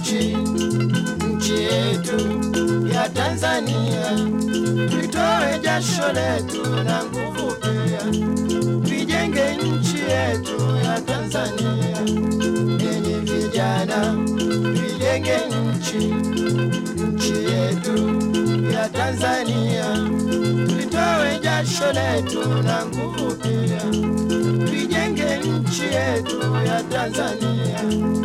nchi, nchi yetu ya Tanzania, tuitoe jasho letu na nguvu pia, tuijenge nchi yetu ya Tanzania. Enyi vijana, tuijenge nchi, nchi yetu ya Tanzania, tuitoe jasho letu na nguvu pia, tuijenge nchi yetu ya Tanzania.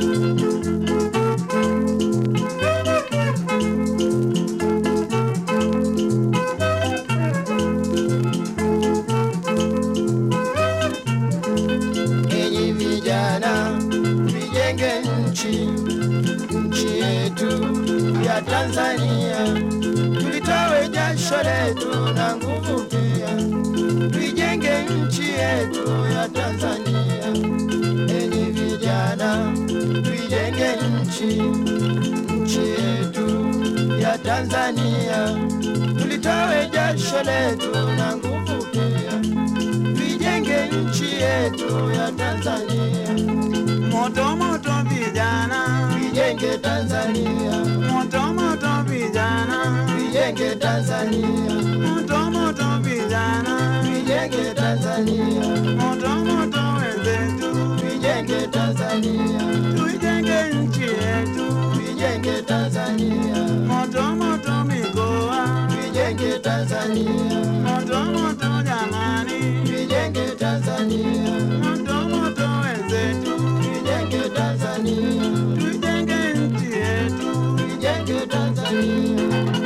Enyi vijana, tuijenge nchi, nchi yetu ya Tanzania, tulitowe jasho letu na nguvu pia, tuijenge nchi yetu ya Tanzania. Enyi vijana, tuijenge nchi, nchi yetu ya Tanzania, tulitowe jasho letu na nguvu pia, tuijenge nchi yetu ya Tanzania. Moto moto vijana, Tuijenge Tanzania, moto moto vijana, tuijenge Tanzania, moto moto vijana, tuijenge Tanzania, moto moto wenzetu, tuijenge Tanzania, tuijenge nchi yetu, tuijenge Tanzania, moto moto mikoa, tuijenge Tanzania, moto moto jamani, tuijenge Tanzania, moto moto wenzetu, tuijenge Tanzania, tuijenge nchi yetu, tuijenge Tanzania.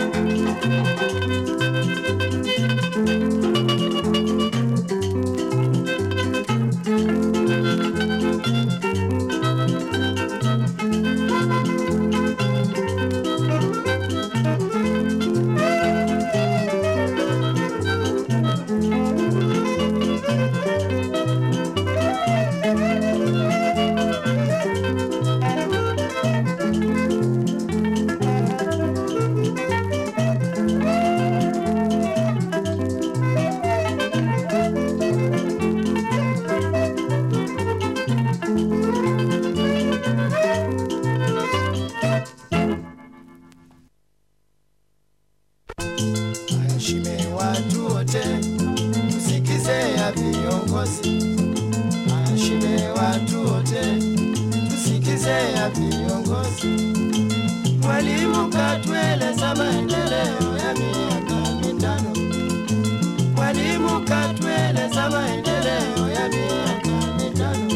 Waheshimiwe watu wote, tusikize ya viongozi. Waheshimiwe watu wote, tusikize ya viongozi. Mwalimu katueleza maendeleo ya miaka mitano. Mwalimu katueleza maendeleo ya miaka mitano.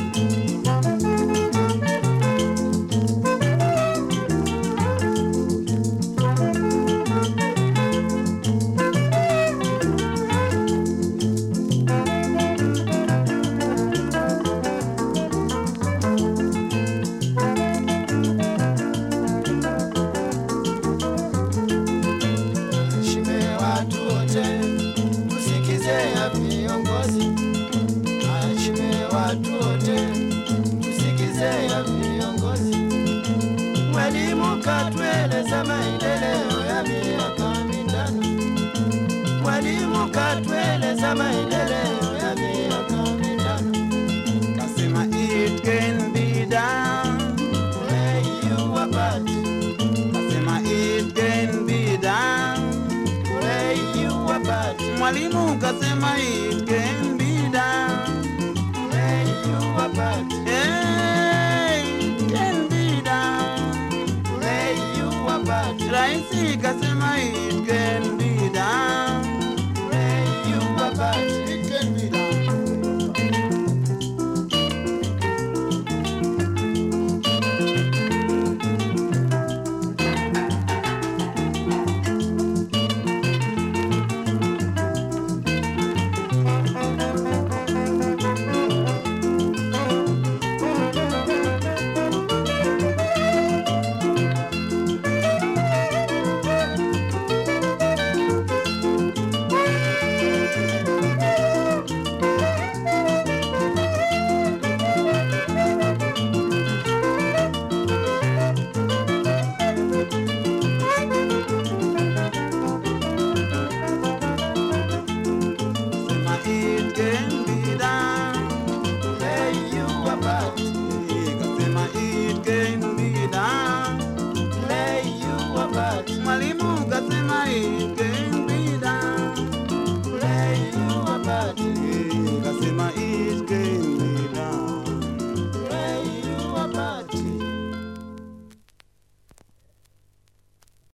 Waheshimiwe watu wote, tusikize ya viongozi. Waheshimiwe watu wote, tusikize ya viongozi. Mwalimu katueleza maendeleo ya miaka mitano. Mwalimu katueleza maendeleo ya miaka mitano. kasema it can be done, Pray you apart, kasema it can be done. pray you apart, Mwalimu kasema it can be done. pray you apart, Hey, it can be done. pray you apart. Raisi kasema it can be